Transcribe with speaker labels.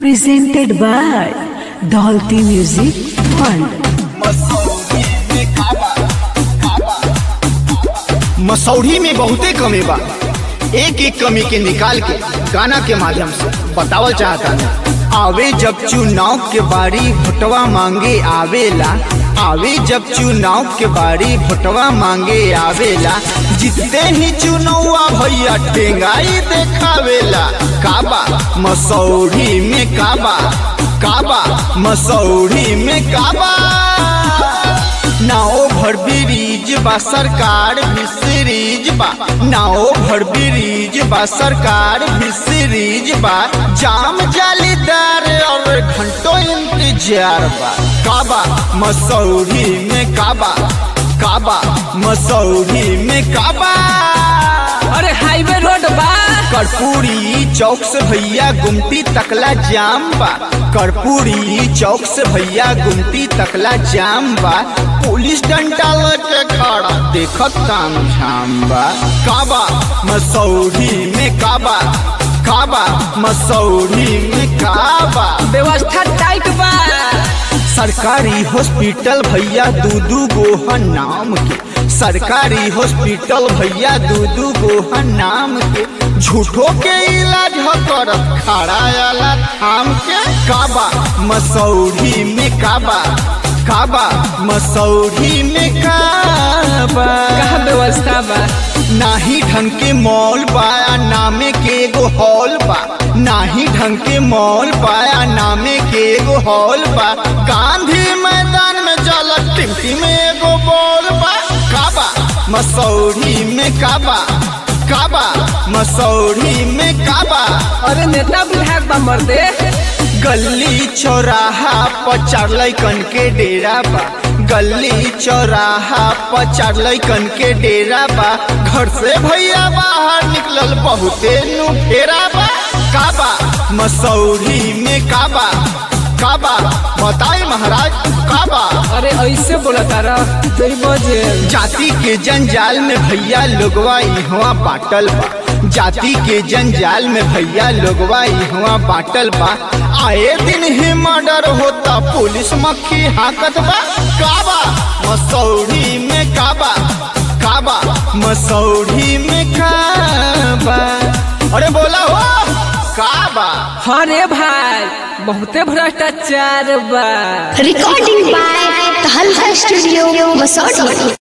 Speaker 1: presented by Dolty Music Fund.
Speaker 2: Masaurhi में बहुते कमी बा एक एक कमी के निकाल के गाना के माध्यम से बतावल चाहता है आवे जब चुनाव के बारी भोटवा मांगे आवेला आवे जब चुनाव के बारी भोटवा मांगे आवेला जितते ही चुनौआ भैया टेंगाई देखावेला काबा मसौढ़ी में काबा काबा मसौढ़ी में काबा नाओ भर ब्रिज बा सरकार भी सीरीज बा नाओ भर ब्रिज बा सरकार भी सीरीज बा जाम जालीदार और घंटों इंतजार बा काबा मसौरी में काबा काबा मसौरी में काबा
Speaker 3: अरे हाईवे रोड बा
Speaker 2: कर्पूरी चौक से भैया गुमटी तकला जाम बा कर्पूरी चौक से भैया गुमटी तकला जाम बा पुलिस डंडा लगे खड़ा देखत काम झाम बा काबा मसौरी में काबा काबा मसौरी में काबा
Speaker 3: व्यवस्था टाइट बा
Speaker 2: सरकारी हॉस्पिटल भैया दू दू गो नाम के सरकारी हॉस्पिटल भैया दू दू गो नाम के झूठो के इलाज हो करत खड़ा आला थाम के काबा मसौढ़ी में काबा काबा मसौढ़ी में काबा
Speaker 3: कहा व्यवस्था बा
Speaker 2: नाही ढंग के मॉल पाया नामे के एगो हॉल बा नाही ढंग के मॉल पाया नामे के एगो हॉल बा गांधी मैदान में जाला टिमटी में एगो बॉल बा काबा मसौरी में काबा काबा मसौरी में काबा
Speaker 3: अरे नेता विधायक बा मर्दे
Speaker 2: गली चौराहा पर चार लैकन के डेरा बा गली चौराहा पर चार लैकन के डेरा बा घर से भैया बाहर निकलल बहुते नु फेरा बा काबा मसौरी में काबा काबा बताई महाराज काबा
Speaker 3: अरे ऐसे बोला तारा तेरी बजे
Speaker 2: जाति के जंजाल में भैया लोगवा इहवा बाटल बा जाति के जंजाल में भैया लोगवा इहवा बाटल बा आए दिन ही मर्डर होता पुलिस मक्खी हाकत बा काबा मसौढ़ी में काबा काबा मसौढ़ी में काबा अरे बोला हो काबा
Speaker 3: हाँ रे भाई बहुते भ्रष्टाचार बा
Speaker 4: Recording by Tahalka Studio, Masodi.